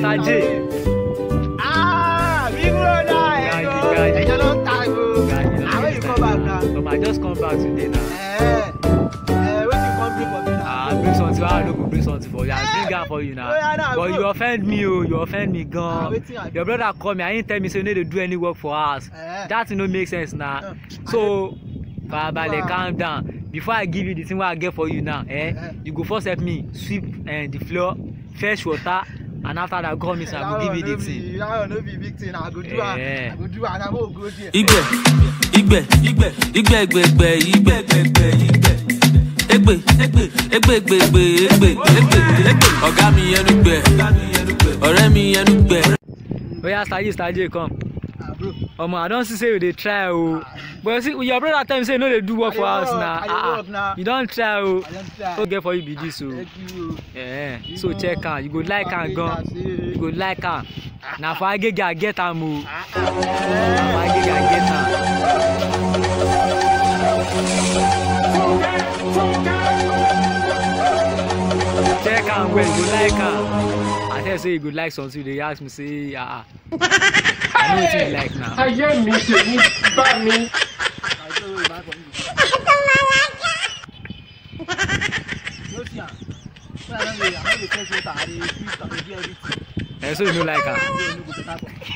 Mr. J. Ah, big brother, Guy, ẹjọ́ guy. ẹjọ́ ló ń ta o. Guy, you know Ah, when you this come back now? time. Um, I just come back today now. Eh, eh, wetin you come bring for me now? Ah, bring something. Why I no go bring something for you? I bring am for you now. Oh, yeah, nah, But bro. you offend me, oh, you offend me, Ah, gan. wetin I do? Your brother call me. I ain't tell me say you no dey do any work for us. Eh. That thing no make sense now. Uh, So, farabalẹ̀ Wow. calm down. Before I give you the thing wey I get for you now, eh, Eh. you go first help me sweep eh, the floor, fetch water, and after that come inside, I go give you the thing. That one no be big thing. I go do am. Eh. I go do am. I go go there. igbe igbe igbe igbe gbegbe igbe gbegbe igbe egbe egbe egbe gbegbe egbe egbe egbe ọ̀gá mi ẹnu gbẹ ọ̀rẹ́ mi ẹnu gbẹ. Oya Saji Saji come. Ah, bro. Omo, I don see say you dey try o. But see, your brother tell me say you no dey do work I for dey house work, na. I dey Ah, work ah. na. You don try o. I don try. No get for you be this o. Thank you. Eh, so check am. You go like am gan. You go like am. Na for Agege I get am o. Na for Agege I get am. Check am well, you go like am. I tell you say you go like something, you dey ask me say ah ah. I know wetin you like now. ayé mi tèmi bá mi. Eh, so you no like am.